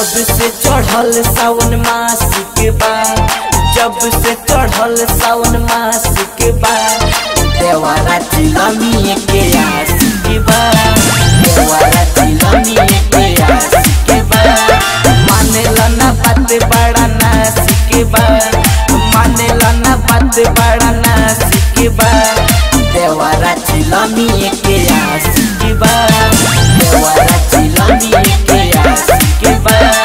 जब से चढ़ल सावन मास के बाद जब से चढ़ल सावन मास के बाद देवारा चिलमी के आस के बाद देवारा चिलमी के आस के बाद मानेला ना बात बड़ा नास के बाद मानेला ना बात बड़ा नास के बाद देवारा चिलमी के आस के बाद देवारा चिलमी के आस के बाद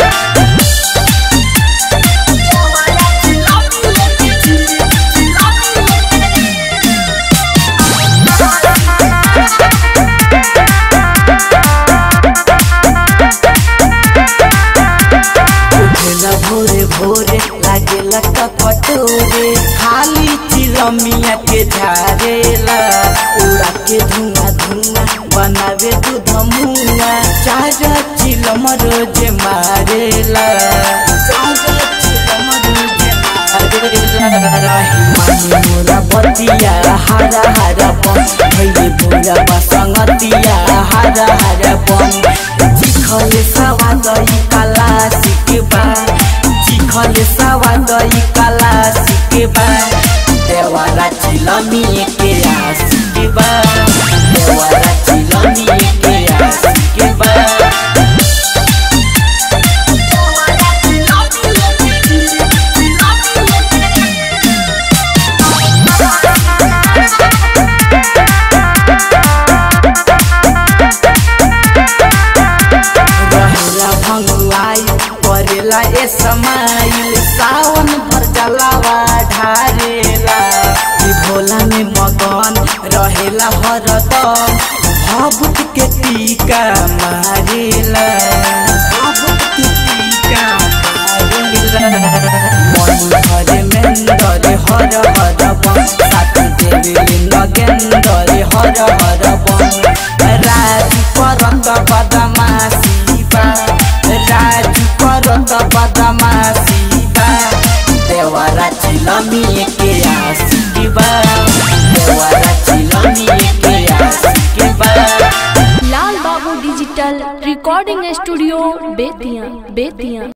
उठेला भोरे भोरे लागेला कपटोरे खाली चिलमिया के झारेला उड़ा के धुआं धुआं बनावे दूध मुआ चार चिलम रोज मारेला चार चिलम रोज मारेला मानी मोरा बतिया हरा हरा पम भैले पूरा बसंगतिया हरा हरा पम चिखले सवाद ई काला सिकेबा चिखले सवाद ई काला सिकेबा देवारा चिलमी के आसिकेबा देवारा चिलमी के आसिकेबा रहेला भंगुआई करेला ए समाइल सावन भर जलावा ढारेला ई भोला में मगन रहेला हरदम भभूत के टीका मारेला भभूत के टीका मारेला मन हरे मेंदरे हर हर बम साथ देवे नगेंदरे हर हर बम राजू परत बदमासी बा राजू परत बदमासी बा देवरा चिलमी के आसी बा देवरा चिलमी के आसी बा Lal Babu digital recording studio Bettiah Bettiah